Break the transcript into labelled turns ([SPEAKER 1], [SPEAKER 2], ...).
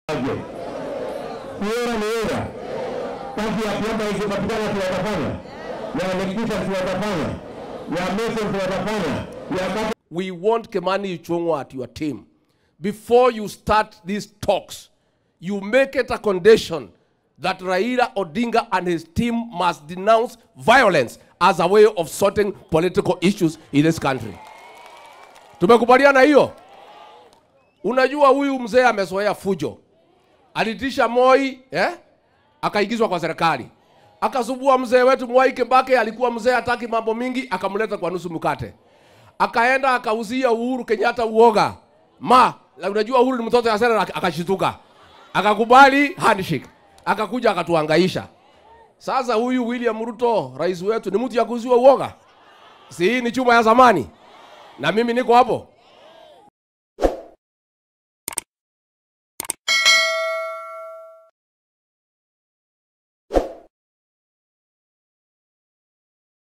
[SPEAKER 1] aje. Kuona ni era. Kazi ya kuomba ikipatikana tunatafanya. Ya elektricity tunatafanya. Ya mason tunatafanya. Ya kata
[SPEAKER 2] We want Kemani Ichung'wa at your team. Before you start these talks, you make it a condition that Raila Odinga and his team must denounce violence as a way of sorting political issues in this country. Tumekubaliana hiyo? Unajua huyu mzee amezoea fujo. Alitisha Moi, eh? Akaingizwa kwa serikali. Akasubua mzee wetu Mwai Kibaki, alikuwa mzee hataki mambo mingi, akamleta kwa nusu mkate akaenda akauzia Uhuru Kenyatta uoga. Ma, la unajua Uhuru ni mtoto ya sera, akashituka. Akakubali handshake. Akakuja akatuhangaisha. Sasa huyu William Ruto, rais wetu, ni mtu ya kuuziwa uoga. Si hii ni chuma ya zamani. Na mimi niko hapo.